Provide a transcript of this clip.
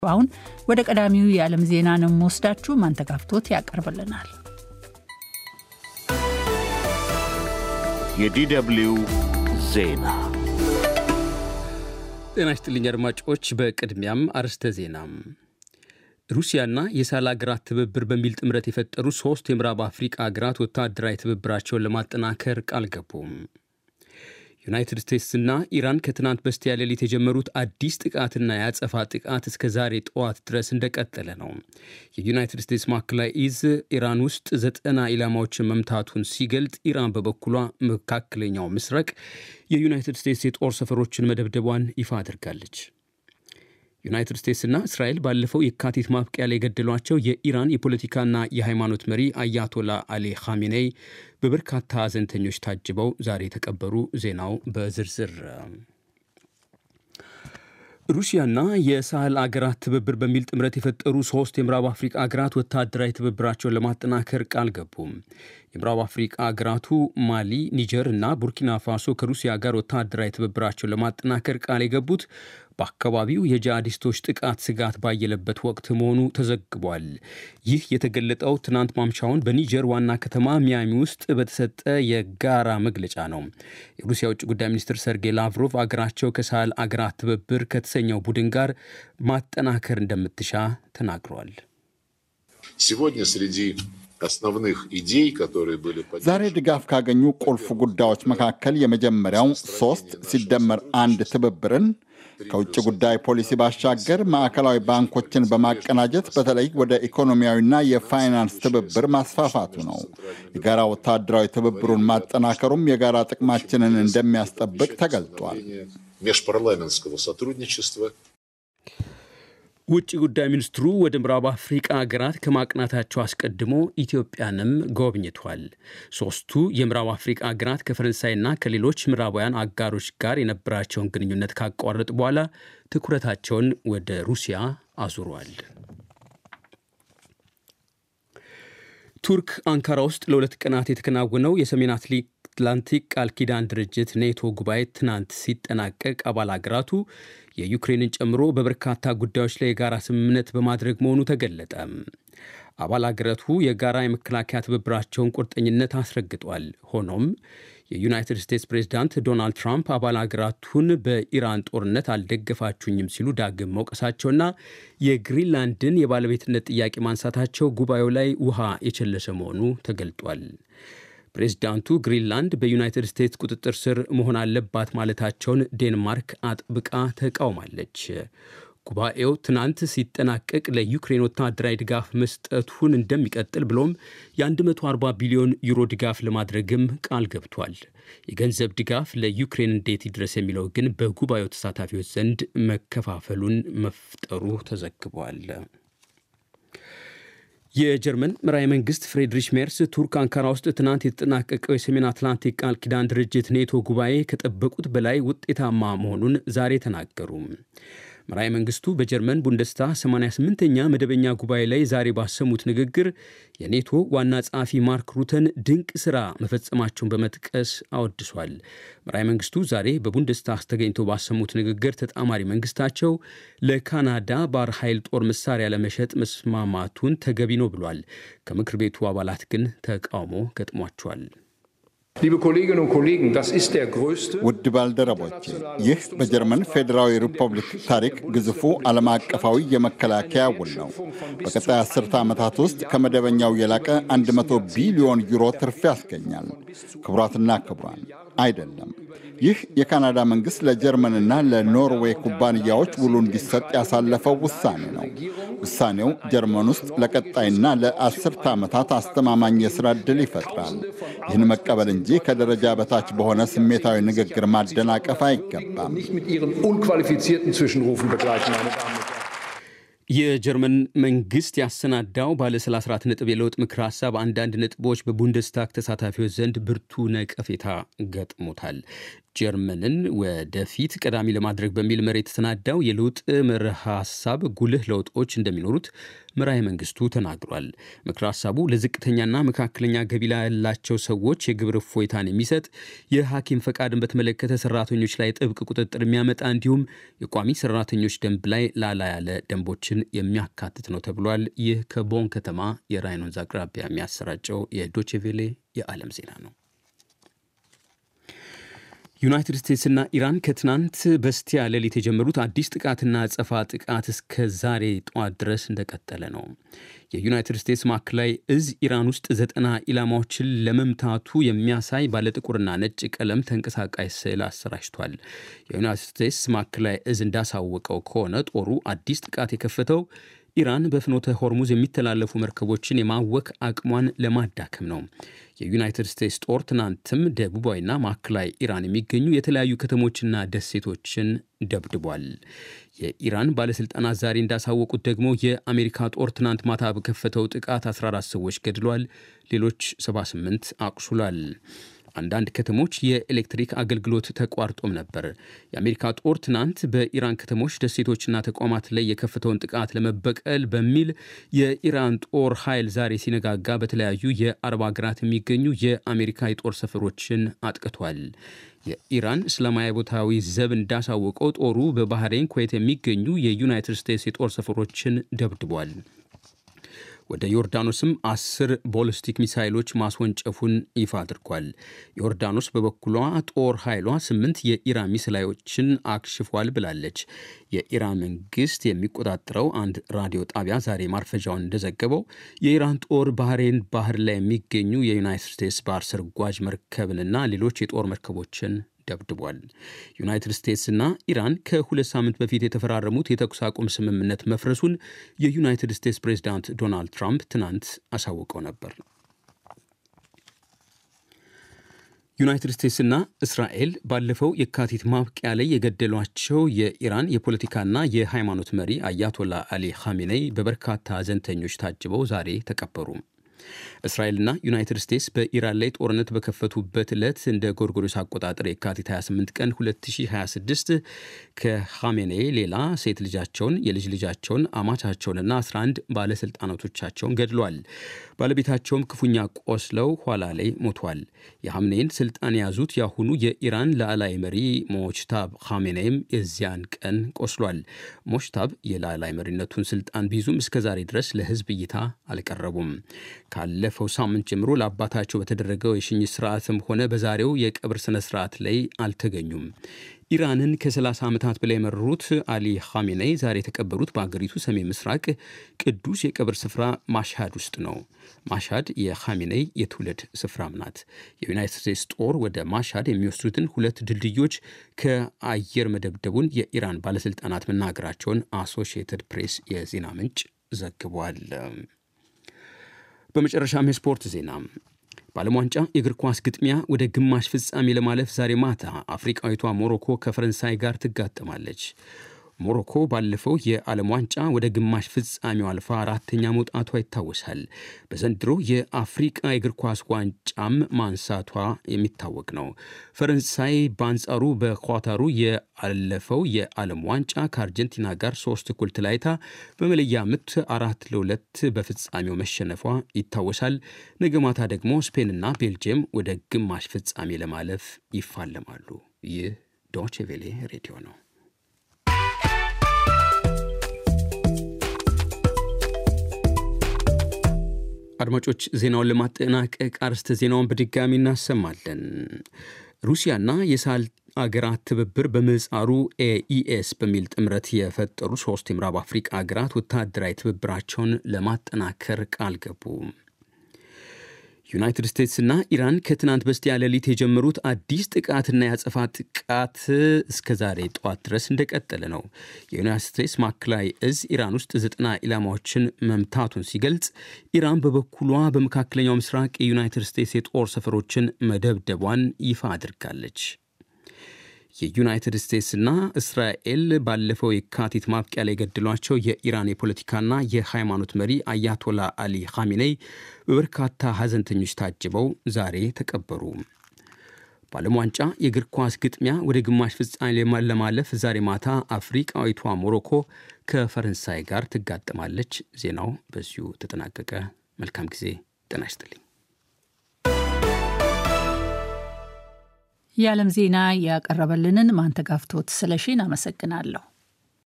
አሁን ወደ ቀዳሚው የዓለም ዜና ነው የምወስዳችሁ። ማንተጋፍቶት ያቀርብልናል። የዲደብሊው ዜና ጤና ይስጥልኝ አድማጮች። በቅድሚያም አርስተ ዜና ሩሲያና የሳህል አገራት ትብብር በሚል ጥምረት የፈጠሩ ሶስት የምዕራብ አፍሪቃ ሀገራት ወታደራዊ ትብብራቸውን ለማጠናከር ቃል ገቡ። ዩናይትድ ስቴትስና ኢራን ከትናንት በስቲያ ሌሊት የጀመሩት አዲስ ጥቃትና የአጸፋ ጥቃት እስከ ዛሬ ጠዋት ድረስ እንደቀጠለ ነው። የዩናይትድ ስቴትስ ማዕከላዊ እዝ ኢራን ውስጥ ዘጠና ኢላማዎችን መምታቱን ሲገልጥ፣ ኢራን በበኩሏ መካከለኛው ምስራቅ የዩናይትድ ስቴትስ የጦር ሰፈሮችን መደብደቧን ይፋ አድርጋለች። ዩናይትድ ስቴትስና እስራኤል ባለፈው የካቲት ማብቂያ ላይ የገደሏቸው የኢራን የፖለቲካና የሃይማኖት መሪ አያቶላ አሊ ኻሜኔይ በበርካታ ሐዘንተኞች ታጅበው ዛሬ የተቀበሩ። ዜናው በዝርዝር ሩሲያና የሳህል አገራት ትብብር በሚል ጥምረት የፈጠሩ ሶስት የምዕራብ አፍሪቃ አገራት ወታደራዊ ትብብራቸውን ለማጠናከር ቃል ገቡ። የምዕራብ አፍሪቃ አገራቱ ማሊ፣ ኒጀር እና ቡርኪና ፋሶ ከሩሲያ ጋር ወታደራዊ ትብብራቸውን ለማጠናከር ቃል የገቡት በአካባቢው የጂሃዲስቶች ጥቃት ስጋት ባየለበት ወቅት መሆኑ ተዘግቧል። ይህ የተገለጠው ትናንት ማምሻውን በኒጀር ዋና ከተማ ሚያሚ ውስጥ በተሰጠ የጋራ መግለጫ ነው። የሩሲያ ውጭ ጉዳይ ሚኒስትር ሰርጌይ ላቭሮቭ አገራቸው ከሳህል አገራት ትብብር ከተሰኘው ቡድን ጋር ማጠናከር እንደምትሻ ተናግረዋል። ዛሬ ድጋፍ ካገኙ ቁልፍ ጉዳዮች መካከል የመጀመሪያው ሶስት ሲደመር አንድ ትብብርን ከውጭ ጉዳይ ፖሊሲ ባሻገር ማዕከላዊ ባንኮችን በማቀናጀት በተለይ ወደ ኢኮኖሚያዊና የፋይናንስ ትብብር ማስፋፋቱ ነው። የጋራ ወታደራዊ ትብብሩን ማጠናከሩም የጋራ ጥቅማችንን እንደሚያስጠብቅ ተገልጧል። ውጭ ጉዳይ ሚኒስትሩ ወደ ምዕራብ አፍሪቃ ሀገራት ከማቅናታቸው አስቀድሞ ኢትዮጵያንም ጎብኝቷል። ሶስቱ የምዕራብ አፍሪቃ ሀገራት ከፈረንሳይና ከሌሎች ምዕራባውያን አጋሮች ጋር የነበራቸውን ግንኙነት ካቋረጡ በኋላ ትኩረታቸውን ወደ ሩሲያ አዙሯል። ቱርክ አንካራ ውስጥ ለሁለት ቀናት የተከናወነው የሰሜን አትላንቲክ ቃል ኪዳን ድርጅት ኔቶ ጉባኤ ትናንት ሲጠናቀቅ አባል አገራቱ የዩክሬንን ጨምሮ በበርካታ ጉዳዮች ላይ የጋራ ስምምነት በማድረግ መሆኑ ተገለጠ። አባል አገራቱ የጋራ የመከላከያ ትብብራቸውን ቁርጠኝነት አስረግጧል። ሆኖም የዩናይትድ ስቴትስ ፕሬዚዳንት ዶናልድ ትራምፕ አባል አገራቱን በኢራን ጦርነት አልደገፋችሁኝም ሲሉ ዳግም መውቀሳቸውና የግሪንላንድን የባለቤትነት ጥያቄ ማንሳታቸው ጉባኤው ላይ ውሃ የቸለሰ መሆኑ ተገልጧል። ፕሬዚዳንቱ ግሪንላንድ በዩናይትድ ስቴትስ ቁጥጥር ስር መሆን አለባት ማለታቸውን ዴንማርክ አጥብቃ ተቃውማለች። ጉባኤው ትናንት ሲጠናቀቅ ለዩክሬን ወታደራዊ ድጋፍ መስጠቱን እንደሚቀጥል ብሎም የ140 ቢሊዮን ዩሮ ድጋፍ ለማድረግም ቃል ገብቷል። የገንዘብ ድጋፍ ለዩክሬን እንዴት ይድረስ የሚለው ግን በጉባኤው ተሳታፊዎች ዘንድ መከፋፈሉን መፍጠሩ ተዘግቧል። የጀርመን መራሄ መንግስት ፍሬድሪሽ ሜርስ ቱርክ አንካራ ውስጥ ትናንት የተጠናቀቀው የሰሜን አትላንቲክ ቃል ኪዳን ድርጅት ኔቶ ጉባኤ ከጠበቁት በላይ ውጤታማ መሆኑን ዛሬ ተናገሩ። መራሄ መንግስቱ በጀርመን ቡንደስታ 88ኛ መደበኛ ጉባኤ ላይ ዛሬ ባሰሙት ንግግር የኔቶ ዋና ጸሐፊ ማርክ ሩተን ድንቅ ሥራ መፈጸማቸውን በመጥቀስ አወድሷል። መራሄ መንግስቱ ዛሬ በቡንደስታግ ተገኝተው ባሰሙት ንግግር ተጣማሪ መንግስታቸው ለካናዳ ባህር ኃይል ጦር መሳሪያ ለመሸጥ መስማማቱን ተገቢ ነው ብሏል። ከምክር ቤቱ አባላት ግን ተቃውሞ ገጥሟቸዋል። ውድ ባልደረቦቼ ይህ በጀርመን ፌዴራዊ ሪፐብሊክ ታሪክ ግዙፉ ዓለም አቀፋዊ የመከላከያ ውል ነው። በቀጣይ አስርተ ዓመታት ውስጥ ከመደበኛው የላቀ 100 ቢሊዮን ዩሮ ትርፍ ያስገኛል። ክቡራትና ክቡራን አይደለም። ይህ የካናዳ መንግሥት ለጀርመንና ለኖርዌይ ኩባንያዎች ውሉ እንዲሰጥ ያሳለፈው ውሳኔ ነው። ውሳኔው ጀርመን ውስጥ ለቀጣይና ለአስርተ ዓመታት አስተማማኝ የሥራ ዕድል ይፈጥራል። ይህን መቀበል እንጂ ከደረጃ በታች በሆነ ስሜታዊ ንግግር ማደናቀፍ አይገባም። የጀርመን መንግስት ያሰናዳው ባለ 34 ነጥብ የለውጥ ምክር ሀሳብ አንዳንድ ነጥቦች በቡንደስታግ ተሳታፊዎች ዘንድ ብርቱ ነቀፌታ ገጥሞታል። ጀርመንን ወደፊት ቀዳሚ ለማድረግ በሚል መሪ የተሰናዳው የለውጥ መርህ ሀሳብ ጉልህ ለውጦች እንደሚኖሩት መራሄ መንግስቱ ተናግሯል። ምክረ ሀሳቡ ለዝቅተኛና መካከለኛ ገቢ ያላቸው ሰዎች የግብር እፎይታን የሚሰጥ የሐኪም ፈቃድን በተመለከተ ሰራተኞች ላይ ጥብቅ ቁጥጥር የሚያመጣ እንዲሁም የቋሚ ሰራተኞች ደንብ ላይ ላላ ያለ ደንቦችን የሚያካትት ነው ተብሏል። ይህ ከቦን ከተማ የራይን ወንዝ አቅራቢያ የሚያሰራጨው የዶቼቬሌ የዓለም ዜና ነው። ዩናይትድ ስቴትስና ኢራን ከትናንት በስቲያ ሌሊት የጀመሩት አዲስ ጥቃትና አጸፋ ጥቃት እስከ ዛሬ ጠዋት ድረስ እንደቀጠለ ነው። የዩናይትድ ስቴትስ ማዕከላዊ እዝ ኢራን ውስጥ ዘጠና ኢላማዎችን ለመምታቱ የሚያሳይ ባለጥቁርና ነጭ ቀለም ተንቀሳቃሽ ስዕል አሰራጭቷል። የዩናይትድ ስቴትስ ማዕከላዊ እዝ እንዳሳወቀው ከሆነ ጦሩ አዲስ ጥቃት የከፈተው ኢራን በፍኖተ ሆርሙዝ የሚተላለፉ መርከቦችን የማወክ አቅሟን ለማዳከም ነው። የዩናይትድ ስቴትስ ጦር ትናንትም ደቡባዊና ማዕከላዊ ኢራን የሚገኙ የተለያዩ ከተሞችና ደሴቶችን ደብድቧል። የኢራን ባለሥልጣናት ዛሬ እንዳሳወቁት ደግሞ የአሜሪካ ጦር ትናንት ማታ በከፈተው ጥቃት 14 ሰዎች ገድሏል፣ ሌሎች 78 አቁስሏል። አንዳንድ ከተሞች የኤሌክትሪክ አገልግሎት ተቋርጦም ነበር። የአሜሪካ ጦር ትናንት በኢራን ከተሞች ደሴቶችና ተቋማት ላይ የከፈተውን ጥቃት ለመበቀል በሚል የኢራን ጦር ኃይል ዛሬ ሲነጋጋ በተለያዩ የአረብ ሀገራት የሚገኙ የአሜሪካ የጦር ሰፈሮችን አጥቅቷል። የኢራን እስላማዊ ቦታዊ ዘብ እንዳሳወቀው ጦሩ በባህሬን፣ ኩዌት የሚገኙ የዩናይትድ ስቴትስ የጦር ሰፈሮችን ደብድቧል። ወደ ዮርዳኖስም አስር ቦሊስቲክ ሚሳይሎች ማስወንጨፉን ይፋ አድርጓል። ዮርዳኖስ በበኩሏ ጦር ኃይሏ ስምንት የኢራን ሚሳይሎችን አክሽፏል ብላለች። የኢራን መንግስት የሚቆጣጠረው አንድ ራዲዮ ጣቢያ ዛሬ ማርፈጃውን እንደዘገበው የኢራን ጦር ባህሬን ባህር ላይ የሚገኙ የዩናይትድ ስቴትስ ባህር ሰርጓጅ መርከብንና ሌሎች የጦር መርከቦችን ደብድቧል። ዩናይትድ ስቴትስና ኢራን ከሁለት ሳምንት በፊት የተፈራረሙት የተኩስ አቁም ስምምነት መፍረሱን የዩናይትድ ስቴትስ ፕሬዚዳንት ዶናልድ ትራምፕ ትናንት አሳውቀው ነበር። ዩናይትድ ስቴትስና እስራኤል ባለፈው የካቲት ማብቂያ ላይ የገደሏቸው የኢራን የፖለቲካና የሃይማኖት መሪ አያቶላ አሊ ኻሜኔይ በበርካታ ሐዘንተኞች ታጅበው ዛሬ ተቀበሩ። እስራኤልና ዩናይትድ ስቴትስ በኢራን ላይ ጦርነት በከፈቱበት ዕለት እንደ ጎርጎሮስ አቆጣጠር የካቲት 28 ቀን 2026 ከኻሜኔ ሌላ ሴት ልጃቸውን፣ የልጅ ልጃቸውን፣ አማቻቸውንና 11 ባለሥልጣናቶቻቸውን ገድሏል። ባለቤታቸውም ክፉኛ ቆስለው ኋላ ላይ ሞቷል። የሐምኔን ስልጣን የያዙት የአሁኑ የኢራን ላዕላይ መሪ ሞችታብ ኻሜኔይም የዚያን ቀን ቆስሏል። ሞችታብ የላዕላይ መሪነቱን ስልጣን ቢይዙም እስከዛሬ ድረስ ለሕዝብ እይታ አልቀረቡም። ካለፈው ሳምንት ጀምሮ ለአባታቸው በተደረገው የሽኝት ስርዓትም ሆነ በዛሬው የቀብር ስነ ስርዓት ላይ አልተገኙም። ኢራንን ከ30 ዓመታት በላይ የመሩት አሊ ኻሜኔይ ዛሬ የተቀበሩት በአገሪቱ ሰሜን ምስራቅ ቅዱስ የቀብር ስፍራ ማሽሃድ ውስጥ ነው። ማሽሃድ የኻሜኔይ የትውልድ ስፍራም ናት። የዩናይትድ ስቴትስ ጦር ወደ ማሽሃድ የሚወስዱትን ሁለት ድልድዮች ከአየር መደብደቡን የኢራን ባለሥልጣናት መናገራቸውን አሶሺየትድ ፕሬስ የዜና ምንጭ ዘግቧል። በመጨረሻም የስፖርት ዜና በዓለም ዋንጫ የእግር ኳስ ግጥሚያ ወደ ግማሽ ፍጻሜ ለማለፍ ዛሬ ማታ አፍሪቃዊቷ ሞሮኮ ከፈረንሳይ ጋር ትጋጠማለች። ሞሮኮ ባለፈው የዓለም ዋንጫ ወደ ግማሽ ፍጻሜው አልፋ አራተኛ መውጣቷ ይታወሳል። በዘንድሮ የአፍሪቃ የእግር ኳስ ዋንጫም ማንሳቷ የሚታወቅ ነው። ፈረንሳይ በአንጻሩ በኳታሩ የአለፈው የዓለም ዋንጫ ከአርጀንቲና ጋር ሶስት እኩል ተለያይታ በመለያ ምት አራት ለሁለት በፍጻሜው መሸነፏ ይታወሳል። ነገ ማታ ደግሞ ስፔንና ቤልጅየም ወደ ግማሽ ፍጻሜ ለማለፍ ይፋለማሉ። ይህ ዶቼ ቬሌ ሬዲዮ ነው። አድማጮች ዜናውን ለማጠናቀቅ አርስተ ዜናውን በድጋሚ እናሰማለን። ሩሲያና የሳህል አገራት ትብብር በምህጻሩ ኤኢኤስ በሚል ጥምረት የፈጠሩ ሶስት የምዕራብ አፍሪቃ አገራት ወታደራዊ ትብብራቸውን ለማጠናከር ቃል ገቡ። ዩናይትድ ስቴትስና ኢራን ከትናንት በስቲያ ሌሊት የጀመሩት አዲስ ጥቃትና ያጸፋ ጥቃት እስከ ዛሬ ጠዋት ድረስ እንደቀጠለ ነው። የዩናይትድ ስቴትስ ማዕከላዊ እዝ ኢራን ውስጥ ዘጠና ኢላማዎችን መምታቱን ሲገልጽ፣ ኢራን በበኩሏ በመካከለኛው ምስራቅ የዩናይትድ ስቴትስ የጦር ሰፈሮችን መደብደቧን ይፋ አድርጋለች። የዩናይትድ ስቴትስና እስራኤል ባለፈው የካቲት ማብቂያ ላይ የገደሏቸው የኢራን የፖለቲካና የሃይማኖት መሪ አያቶላ አሊ ኻሜኔይ በበርካታ ሐዘንተኞች ታጅበው ዛሬ ተቀበሩ። በዓለም ዋንጫ የእግር ኳስ ግጥሚያ ወደ ግማሽ ፍጻሜ ለማለፍ ዛሬ ማታ አፍሪቃዊቷ ሞሮኮ ከፈረንሳይ ጋር ትጋጠማለች። ዜናው በዚሁ ተጠናቀቀ። መልካም ጊዜ። ጤና ይስጥልኝ። የዓለም ዜና ያቀረበልንን ማንተጋፍቶት ስለሺን አመሰግናለሁ።